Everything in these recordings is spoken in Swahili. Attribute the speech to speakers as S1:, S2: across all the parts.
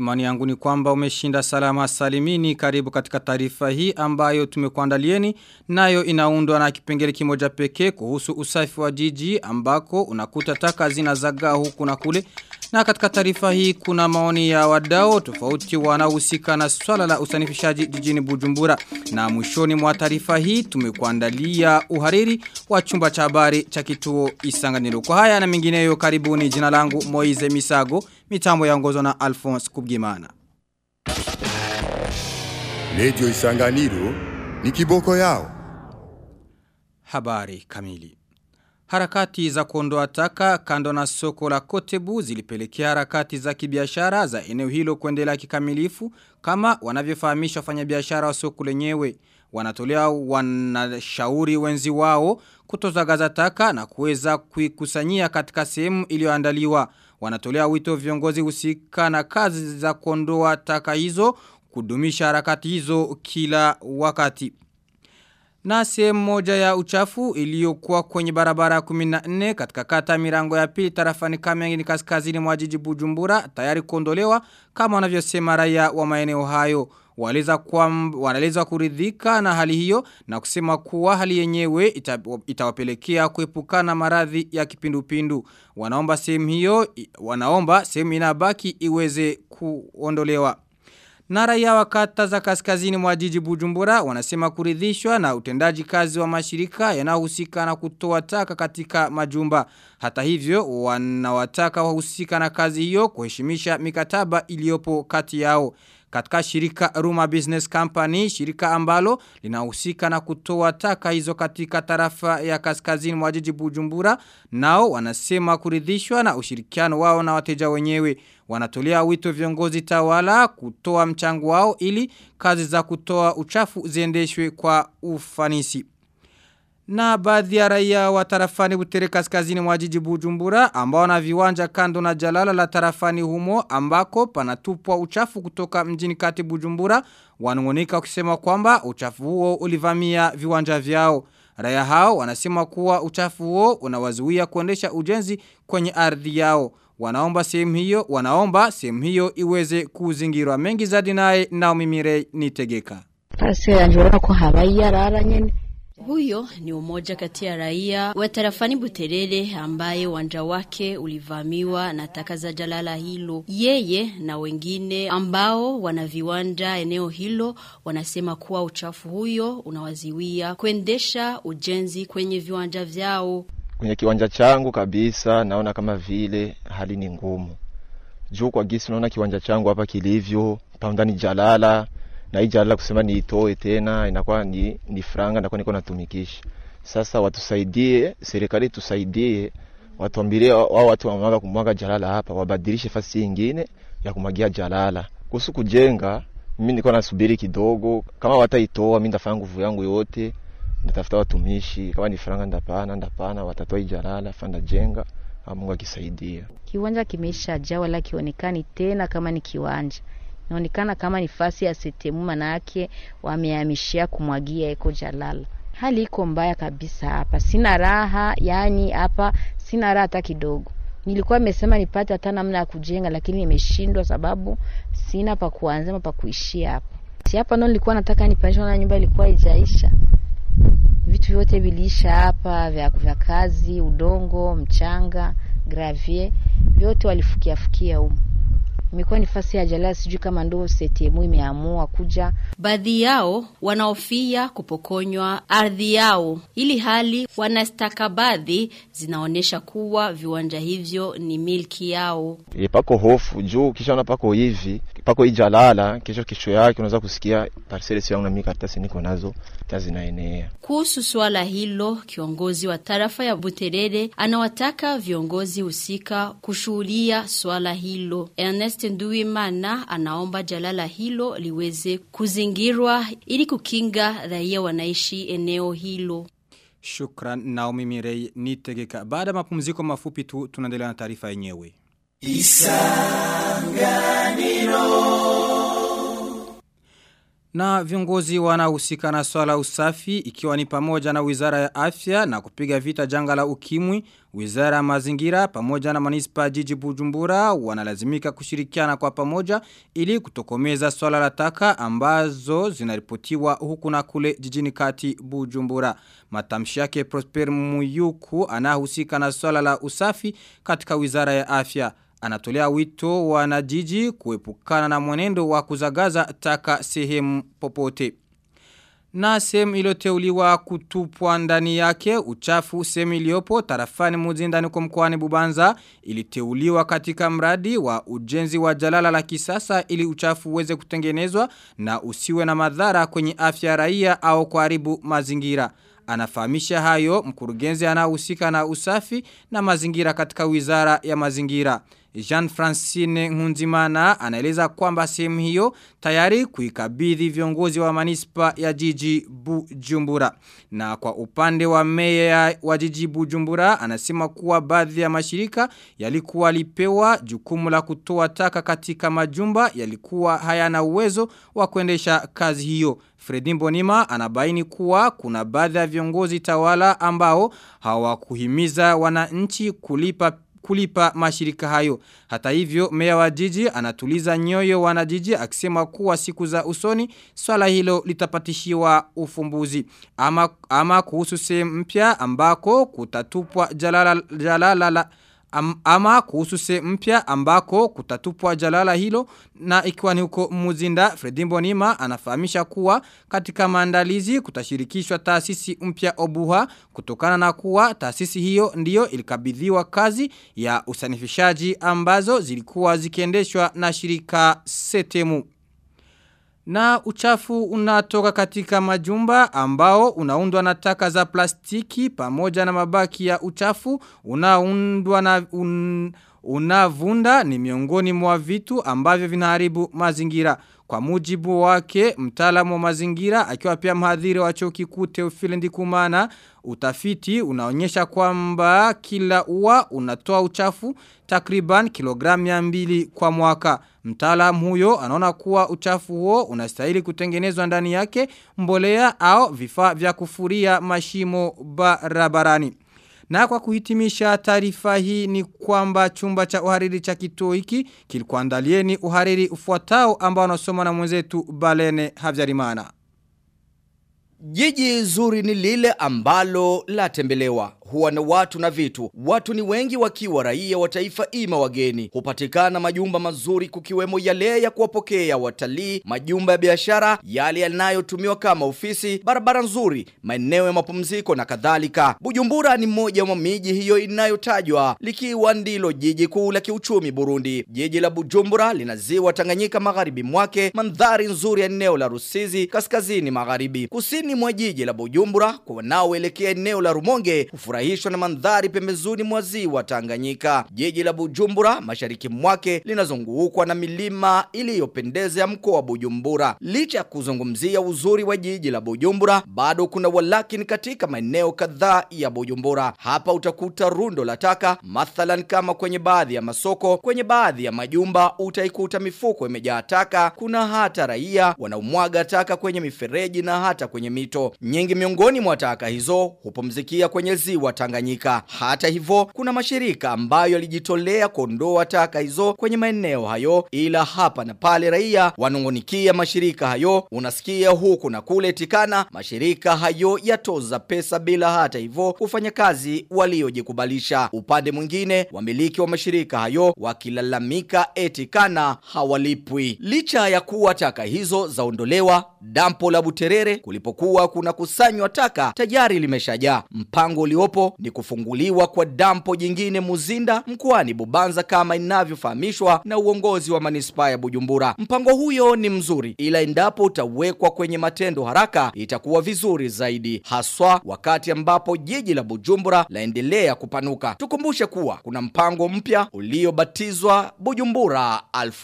S1: Imani yangu ni kwamba umeshinda salama salimini karibu katika taarifa hii ambayo tumekuandalieni nayo inaundwa na kipengele kimoja pekee kuhusu usafi wa jiji ambako unakuta taka zinazagaa huku na kule na katika taarifa hii kuna maoni ya wadau tofauti wanaohusika na swala la usanifishaji jijini Bujumbura na mwishoni mwa taarifa hii tumekuandalia uhariri wa chumba cha habari cha kituo Isanganiro kwa haya na mengineyo karibuni jina langu Moize Misago mitambo yaongozwa na Alphonse Kubgimana
S2: Radio Isanganiro ni kiboko yao.
S1: Habari kamili. Harakati za kuondoa taka kando na soko la Kotebu zilipelekea harakati za kibiashara za eneo hilo kuendelea kikamilifu kama wanavyofahamisha wafanyabiashara wa soko lenyewe. Wanatolea wanashauri wenzi wao kutozagaza taka na kuweza kuikusanyia katika sehemu iliyoandaliwa. Wanatolea wito viongozi husika na kazi za kuondoa taka hizo kudumisha harakati hizo kila wakati. Na sehemu moja ya uchafu iliyokuwa kwenye barabara ya 14 katika kata mirango ya pili tarafani Kamyangi kaskazini mwa jiji Bujumbura tayari kuondolewa kama wanavyosema raia wa maeneo hayo. Waleza kwa wanaeleza kuridhika na hali hiyo na kusema kuwa hali yenyewe ita, itawapelekea kuepukana maradhi ya kipindupindu. Wanaomba sehemu hiyo wanaomba sehemu inabaki iweze kuondolewa. Na raia wa kata za kaskazini mwa jiji Bujumbura wanasema kuridhishwa na utendaji kazi wa mashirika yanayohusika na kutoa taka katika majumba. Hata hivyo wanawataka wahusika na kazi hiyo kuheshimisha mikataba iliyopo kati yao. Katika shirika Ruma Business Company, shirika ambalo linahusika na kutoa taka hizo katika tarafa ya kaskazini mwa jiji Bujumbura, nao wanasema kuridhishwa na ushirikiano wao na wateja wenyewe. Wanatolea wito viongozi tawala kutoa mchango wao ili kazi za kutoa uchafu ziendeshwe kwa ufanisi. Na baadhi ya raia wa tarafani butere kaskazini mwa jiji Bujumbura ambao na viwanja kando na jalala la tarafani humo ambako panatupwa uchafu kutoka mjini kati Bujumbura wanungunika kusema kwamba uchafu huo ulivamia viwanja vyao. Raia hao wanasema kuwa uchafu huo unawazuia kuendesha ujenzi kwenye ardhi yao. Wanaomba sehemu hiyo, wanaomba sehemu hiyo iweze kuzingirwa mengi zaidi naye Naomi Mirei nitegeka.
S3: Pase yanjura ko habaye yarara nyene
S4: huyo ni umoja kati ya raia wa tarafani Buterere ambaye uwanja wake ulivamiwa na taka za jalala hilo. Yeye na wengine ambao wana viwanja eneo hilo wanasema kuwa uchafu huyo unawaziwia kuendesha ujenzi kwenye viwanja vyao.
S5: Kwenye kiwanja changu kabisa naona kama vile hali ni ngumu. Juu kwa gisi naona kiwanja changu hapa kilivyo, paundani jalala, na hii jalala kusema niitoe tena inakuwa ni, ni franga nakuwa niko natumikisha. Sasa watusaidie, serikali tusaidie, watuambilie wao watu wamwaga kumwaga jalala hapa, wabadilishe fasi nyingine ya kumwagia jalala. Kuhusu kujenga, mimi niko nasubiri kidogo, kama wataitoa mimi ndafanya nguvu yangu yote, ndatafuta watumishi, kama ni franga ndapana, ndapana, watatoa hii jalala, fanda jenga, Mungu akisaidia.
S3: Kiwanja kimeisha jaa wala kionekani tena kama ni kiwanja inaonekana kama ni fasi ya setemu, manake wamehamishia kumwagia eko jalala. Hali iko mbaya kabisa hapa, sina raha, yani hapa sina raha hata kidogo. Nilikuwa nimesema nipate hata namna ya kujenga, lakini nimeshindwa sababu sina pa kuanzia pa kuishia hapa. Si hapa ndo nilikuwa nataka nipanishe, na nyumba ilikuwa haijaisha, vitu vyote viliisha hapa, vya, vya kazi, udongo, mchanga, gravier, vyote walifukia fukia huko imekuwa ni fasi ya jalala, sijui kama ndo setemu imeamua kuja.
S4: Baadhi yao wanaofia kupokonywa ardhi yao, ili hali wanastakabadhi zinaonyesha kuwa viwanja hivyo ni milki yao.
S5: E, pako hofu juu kishaona pako hivi pako hii jalala, kesho kesho yake unaweza kusikia parcele sio yangu na mimi karatasi niko nazo zinaenea.
S4: Kuhusu swala hilo, kiongozi wa tarafa ya Buterere anawataka viongozi husika kushughulia swala hilo. Ernest Nduwimana anaomba jalala hilo liweze kuzingirwa ili kukinga raia wanaishi eneo hilo.
S1: Shukran Naomi Mirei nitegeka. Baada mapumziko mafupi tu tunaendelea na taarifa yenyewe. Isanganiro Na viongozi wanahusika na swala usafi ikiwa ni pamoja na wizara ya afya na kupiga vita janga la ukimwi Wizara ya mazingira pamoja na manispa jiji Bujumbura wanalazimika kushirikiana kwa pamoja ili kutokomeza swala la taka ambazo zinaripotiwa huku na kule jijini kati Bujumbura. Matamshi yake Prosper Muyuku anahusika na swala la usafi katika wizara ya afya. Anatolea wito wanajiji kuepukana na mwenendo wa kuzagaza taka sehemu popote. Na sehemu iliyoteuliwa kutupwa ndani yake uchafu sehemu iliyopo tarafani muzindani kwa mkoani Bubanza iliteuliwa katika mradi wa ujenzi wa jalala la kisasa ili uchafu uweze kutengenezwa na usiwe na madhara kwenye afya raia au kuharibu mazingira. Anafahamisha hayo mkurugenzi anahusika na usafi na mazingira katika wizara ya mazingira. Jean Francine Nkunzimana anaeleza kwamba sehemu hiyo tayari kuikabidhi viongozi wa manispa ya jiji Bujumbura. Na kwa upande wa meya wa jiji Bujumbura anasema kuwa baadhi ya mashirika yalikuwa lipewa jukumu la kutoa taka katika majumba yalikuwa hayana uwezo wa kuendesha kazi hiyo. Fredi Mbonima anabaini kuwa kuna baadhi ya viongozi tawala ambao hawakuhimiza wananchi kulipa kulipa mashirika hayo. Hata hivyo, meya wa jiji anatuliza nyoyo wanajiji akisema kuwa siku za usoni swala hilo litapatishiwa ufumbuzi. Ama, ama kuhusu sehemu mpya ambako kutatupwa jalala, jalala la Am, ama kuhusu se mpya ambako kutatupwa jalala hilo na ikiwa ni huko muzinda Fredimbo Nima anafahamisha kuwa katika maandalizi kutashirikishwa taasisi mpya obuha kutokana na kuwa taasisi hiyo ndiyo ilikabidhiwa kazi ya usanifishaji ambazo zilikuwa zikiendeshwa na shirika setemu. Na uchafu unatoka katika majumba ambao unaundwa na taka za plastiki pamoja na mabaki ya uchafu unaundwa na un, unavunda ni miongoni mwa vitu ambavyo vinaharibu mazingira. Kwa mujibu wake mtaalamu wa mazingira akiwa pia mhadhiri wa chuo kikuu Teofile Ndikumana utafiti unaonyesha kwamba kila ua unatoa uchafu takriban kilogramu ya mbili kwa mwaka. Mtaalamu huyo anaona kuwa uchafu huo unastahili kutengenezwa ndani yake mbolea au vifaa vya kufuria mashimo barabarani. Na kwa kuhitimisha taarifa hii ni kwamba chumba cha uhariri cha kituo hiki kilikuandalieni uhariri ufuatao ambao unasoma na mwenzetu Balene Havyarimana.
S6: Jiji zuri ni lile ambalo latembelewa huwa na watu na vitu. Watu ni wengi wakiwa raia wa taifa ima wageni. Hupatikana majumba mazuri kukiwemo yale ya kuwapokea watalii, majumba ya biashara, yale yanayotumiwa kama ofisi, barabara nzuri, maeneo ya mapumziko na kadhalika. Bujumbura ni mmoja wa miji hiyo inayotajwa likiwa ndilo jiji kuu la kiuchumi Burundi. Jiji la Bujumbura lina ziwa Tanganyika magharibi mwake, mandhari nzuri ya eneo la Rusizi kaskazini magharibi. Kusini mwa jiji la Bujumbura kwa wanaoelekea eneo la Rumonge kufurahishwa na mandhari pembezoni mwa ziwa Tanganyika. Jiji la Bujumbura mashariki mwake linazungukwa na milima iliyopendeza ya mkoa wa Bujumbura. Licha ya kuzungumzia uzuri wa jiji la Bujumbura, bado kuna walakini katika maeneo kadhaa ya Bujumbura. Hapa utakuta rundo la taka, mathalan kama kwenye baadhi ya masoko, kwenye baadhi ya majumba utaikuta mifuko imejaa taka. Kuna hata raia wanaomwaga taka kwenye mifereji na hata kwenye mito. Nyingi miongoni mwa taka hizo hupumzikia kwenye ziwa Tanganyika. Hata hivyo, kuna mashirika ambayo yalijitolea kuondoa taka hizo kwenye maeneo hayo, ila hapa na pale raia wanungunikia mashirika hayo. Unasikia huku na kule tikana, mashirika hayo yatoza pesa bila hata hivyo kufanya kazi waliojikubalisha. Upande mwingine, wamiliki wa mashirika hayo wakilalamika etikana hawalipwi. Licha ya kuwa taka hizo zaondolewa, dampo la Buterere kulipokuwa kuna kusanywa taka tayari limeshajaa. Mpango uliopo ni kufunguliwa kwa dampo jingine Muzinda mkoani Bubanza kama inavyofahamishwa na uongozi wa manispaa ya Bujumbura. Mpango huyo ni mzuri, ila endapo utawekwa kwenye matendo haraka itakuwa vizuri zaidi, haswa wakati ambapo jiji la Bujumbura laendelea kupanuka. Tukumbushe kuwa kuna mpango mpya uliobatizwa Bujumbura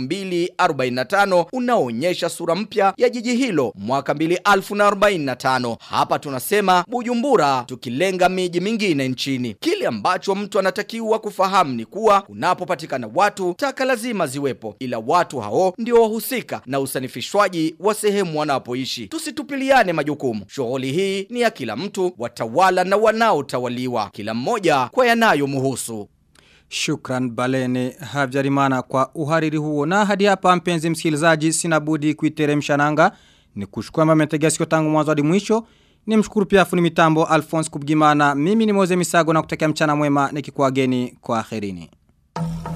S6: 2045 unaoonyesha sura mpya ya jiji hilo mwaka 2045. Hapa tunasema Bujumbura tukilenga miji mingine nchini. Kile ambacho mtu anatakiwa kufahamu ni kuwa kunapopatikana watu, taka lazima ziwepo, ila watu hao ndio wahusika na usanifishwaji wa sehemu wanapoishi. Tusitupiliane majukumu. Shughuli hii ni ya kila mtu, watawala na wanaotawaliwa, kila mmoja kwa yanayomhusu.
S1: Shukran Balene Habyarimana kwa uhariri huo. Na hadi hapa mpenzi msikilizaji sina budi kuiteremsha nanga. Ni kushukua mmetegea sikio tangu mwanzo hadi mwisho. Ni mshukuru pia fundi mitambo Alphonse Kubgimana. Mimi ni Moze Misago na kutakia mchana mwema nikikuageni kwa akhirini.